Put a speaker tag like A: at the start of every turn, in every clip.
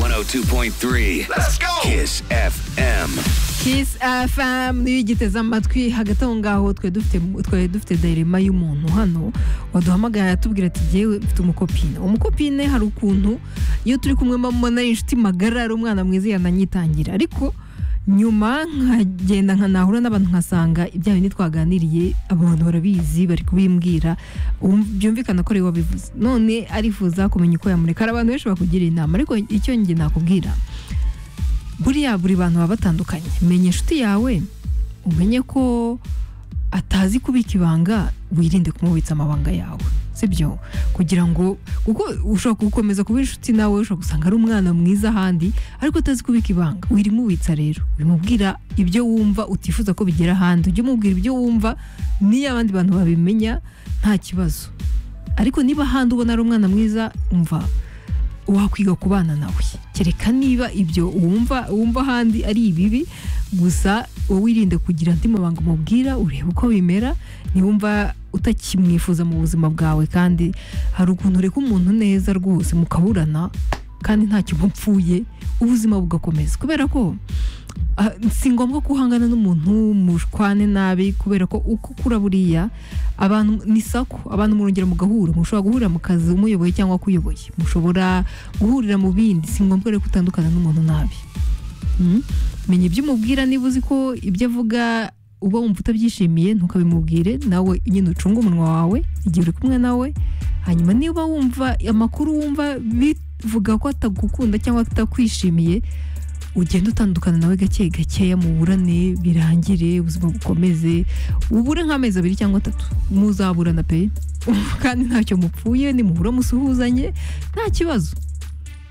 A: 102.3
B: Let's go!
A: Kiss FM.
C: Kiss FM niyo yigiteze amatwi hagati aho ngaho twe dufite twe dufite direma y'umuntu hano waduhamagaye atubwira ati yewe mfite umukopine umukopine hari ukuntu iyo turi kumwe mba mubona ari inshuti magara ari umwana mwiza yananyitangira ariko nyuma nkagenda nkanahura n'abantu nkasanga ibya bindi twaganiriye abantu barabizi bari kubimbwira um- byumvikana ko ari we wabivuze none arifuza kumenya uko yamureka hari abantu benshi bakugira inama ariko icyo njye nakubwira buriya buri bantu baba batandukanye menya inshuti yawe umenye ko atazi kubika ibanga wirinde kumubitsa amabanga yawe sibyo kugira ngo kuko ushobora gukomeza kuba inshuti nawe ushobora gusanga ari umwana mwiza ahandi ariko utazi kubika ibanga wirimubitsa rero bimubwira ibyo wumva utifuza ko bigera ahandi ujye umubwira ibyo wumva n'iyo abandi bantu babimenya nta kibazo ariko niba ahandi ubona ari umwana mwiza umva wakwiga kubana nawe kereka niba ibyo wumva wumva ahandi ari ibibi gusa wowe wirinde kugira andi mabanga umubwira urebe uko bimera niwumva utakimwifuza mu buzima bwawe kandi hari ukuntu ureka umuntu neza rwose mukaburana kandi ntacyo mupfuye ubuzima bugakomeza kubera ko ah, si ngombwa ko uhangana n'umuntu mushwane nabi kubera ko uko ukura buriya abantu ni sako abantu murongera mugahura mushobora guhurira mu kazi umuyoboye cyangwa akuyoboye mushobora guhurira mu bindi si ngombwa rero kutandukana n'umuntu nabi Mm. menya ibyo umubwira niba uzi ko ibyo avuga uba wumva utabyishimiye ntukabimubwire nawe nyine ucunge umunwa wawe igihe uri kumwe nawe hanyuma niba wumva amakuru wumva bivuga ko atagukunda cyangwa atakwishimiye ugenda utandukana nawe gake gakeya muburane birangire ubuzima bukomeze ubure nk'amezi abiri cyangwa atatu muzaburana pe kandi ntacyo mupfuye nimuhura musuhuzanye nta kibazo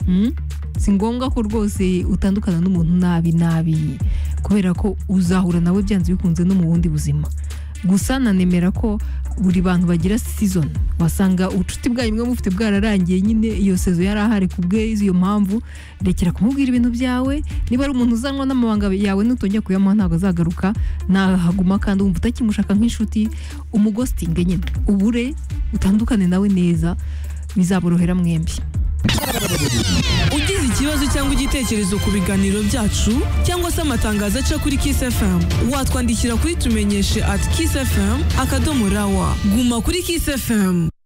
C: Mm? si ngombwa ko rwose utandukana n'umuntu nabi nabi kubera ko uzahura nawe byanze bikunze no mu bundi buzima gusa nanemera ko buri bantu bagira season wasanga ubucuti bwanyu bwe mufite bwararangiye nyine iyo sezo yari ahari ku bwe iyo mpamvu rekera kumubwira ibintu byawe niba ari umuntu uzanwa n'amabanga yawe nutongera kuyamuha ntabwo azagaruka nahaguma kandi wumva utakimushaka nk'inshuti umugositinge nyine ubure utandukane nawe neza bizaborohera mwembi
D: ugize ikibazo cyangwa igitekerezo ku biganiro byacu cyangwa se amatangazo aca kuri Kiss FM watwandikira kuri tumenyeshe at kissfm akadomo rawa guma kuri Kiss FM